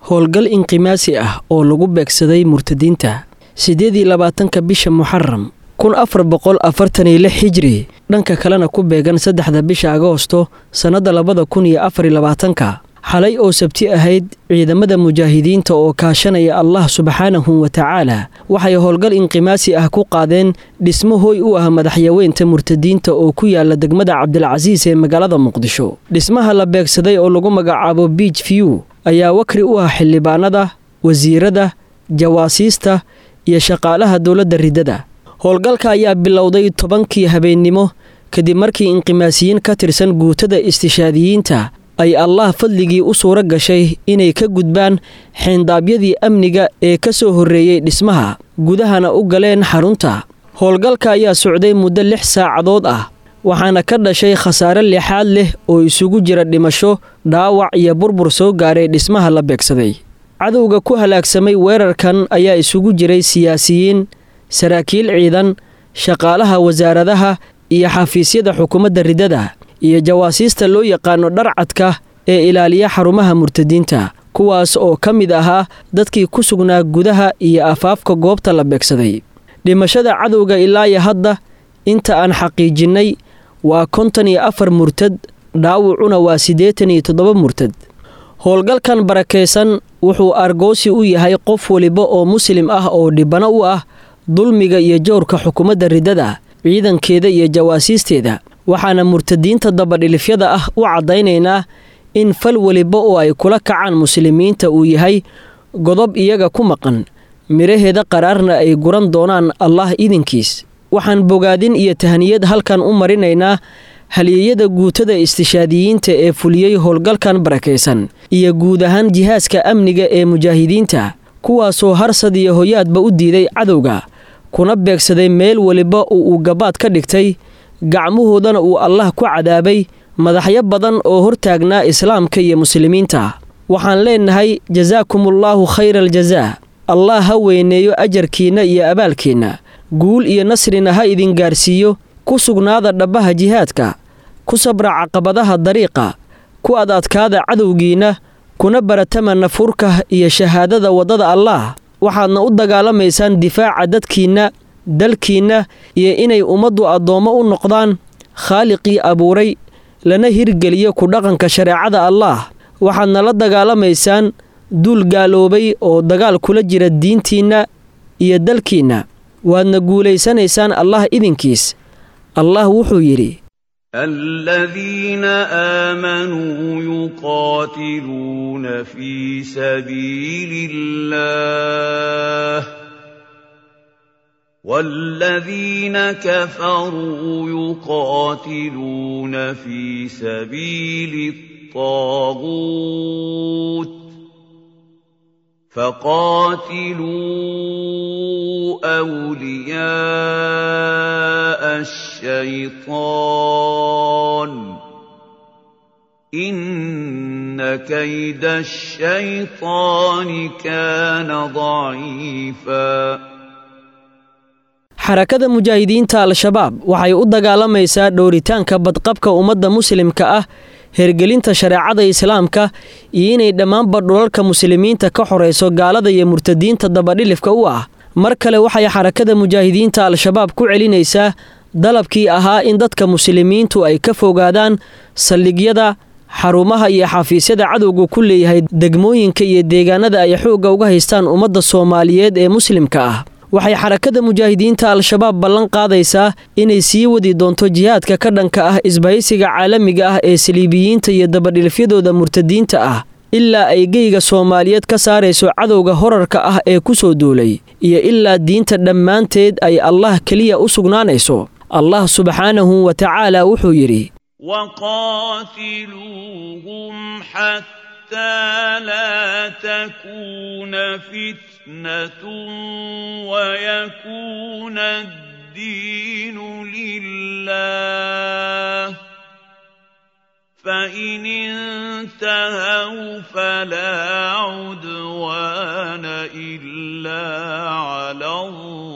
howlgal inqimaasi ah oo lagu beegsaday murtadiinta siddeed iyo labaatanka bisha muxaram kun afar boqol afartan iyo lix xijri dhanka kalena ku beegan saddexda bisha agoosto sannadda labada kun iyo afar iyo labaatanka xalay oo sabti ahayd ciidamada mujaahidiinta oo kaashanaya allah subxaanahu wa tacaala waxay howlgal inqimaasi ah ku qaadeen dhismo hooy u ah madaxyaweynta murtadiinta oo ku yaala degmada cabdilcasiis ee magaalada muqdisho dhismaha la beegsaday oo lagu magacaabo biij view ayaa wakri u ah xildhibaanada wasiirada jawaasiista iyo shaqaalaha dowladda riddada howlgalka ayaa bilowday tobankii habeennimo kadib markii inqimaasiyiin ka tirsan guutada istishaadiyiinta ay allah fadligii u suuro gashay inay ka gudbaan xeendaabyadii amniga ee ka soo horreeyey dhismaha gudahana u galeen xarunta howlgalka ayaa socday muddo lix saacadood ah waxaana ka dhashay khasaare lixaad leh oo isugu jira dhimasho dhaawac iyo burbur soo gaaray dhismaha la beegsaday cadowga ku halaagsamay weerarkan ayaa isugu jiray siyaasiyiin saraakiil ciidan shaqaalaha wasaaradaha iyo xafiisyada xukuumadda riddada iyo jawaasiista loo yaqaano dharcadka ee ilaaliya xarumaha murtadiinta kuwaas oo ka mid ahaa dadkii ku sugnaa gudaha iyo afaafka goobta la beegsaday dhimashada cadowga ilaayo hadda inta aan xaqiijinnay waa konton iyo afar murtad dhaawucuna waa siddeetan iyo toddoba murtad howlgalkan barakaysan wuxuu argoosi u yahay qof weliba oo muslim ah oo dhibano u ah dulmiga iyo jowrka xukuumadda riddada ciidankeeda iyo jawaasiisteeda waxaana murtadiinta dabadhilifyada ah u caddaynaynaa in fal weliba oo ay kula kacaan muslimiinta uu yahay godob iyaga ku maqan midhaheeda qaraarna ay guran doonaan allah idinkiis waxaan bogaadin iyo tahniyad halkan u marinaynaa halyeeyada guutada istishaadiyiinta ee fuliyey howlgalkan barakaysan iyo guud ahaan jihaaska amniga ee mujaahidiinta kuwaasoo harsad iyo hoyaadba u diiday cadowga kuna beegsaday meel weliba oo uu gabaad ka dhigtay gacmahoodana uu allah ku cadaabay madaxyo badan oo hortaagnaa islaamka iyo muslimiinta waxaan leennahay jasaakumullaahu khayra aljazaa allah ha weyneeyo ajarkiinna iyo abaalkiinna guul iyo nasrina ha idin gaarsiiyo ku sugnaada dhabbaha jihaadka ku sabra caqabadaha dariiqa ku adadkaada cadowgiinna kuna baratama nafurka iyo shahaadada waddada allaah waxaadna u dagaalamaysaan difaaca dadkiinna dalkiinna iyo inay ummaddu addoommo u noqdaan khaaliqii abuuray lana hirgeliyo ku dhaqanka shareecada allaah waxaadna la dagaalamaysaan duul gaaloobay oo dagaal kula jira diintiinna iyo dalkiinna waadna guulaysanaysaan allah idinkiis allah wuxuu yidhi الذين آمنوا يقاتلون في سبيل الله والذين كفروا يقاتلون في سبيل الطاغوت فقاتلوا أولياء الشيطان إن كيد الشيطان كان ضعيفا xarakada mujaahidiinta al-shabaab waxay u dagaalamaysaa dhowritaanka badqabka ummadda muslimka ah hergelinta shareecada islaamka iyo inay dhammaanba dhulalka muslimiinta ka xorayso gaalada iyo murtadiinta dabadhilifka u ah mar kale waxay xarakada mujaahidiinta al-shabaab ku celinaysaa dalabkii ahaa in dadka muslimiintu ay ka fogaadaan saldhigyada xarumaha iyo xafiisyada cadowga ku leeyahay degmooyinka iyo deegaanada ay xoogga uga haystaan ummadda soomaaliyeed ee muslimka ah waxay xarakada mujaahidiinta al-shabaab ballan qaadaysaa inay sii wadi doonto jihaadka ka dhanka ah isbahaysiga caalamiga ah ee saliibiyiinta iyo dabadhilifyadooda murtadiinta ah ilaa ay geyga soomaaliyeed ka saarayso cadowga horarka ah ee ku soo duulay iyo ilaa diinta dhammaanteed ay allah keliya u sugnaanayso allah subxaanahu wa tacaala wuxuu yidhi وقاتلوهم حتى لا تكون فتنة ويكون الدين لله فإن انتهوا فلا عدوان إلا على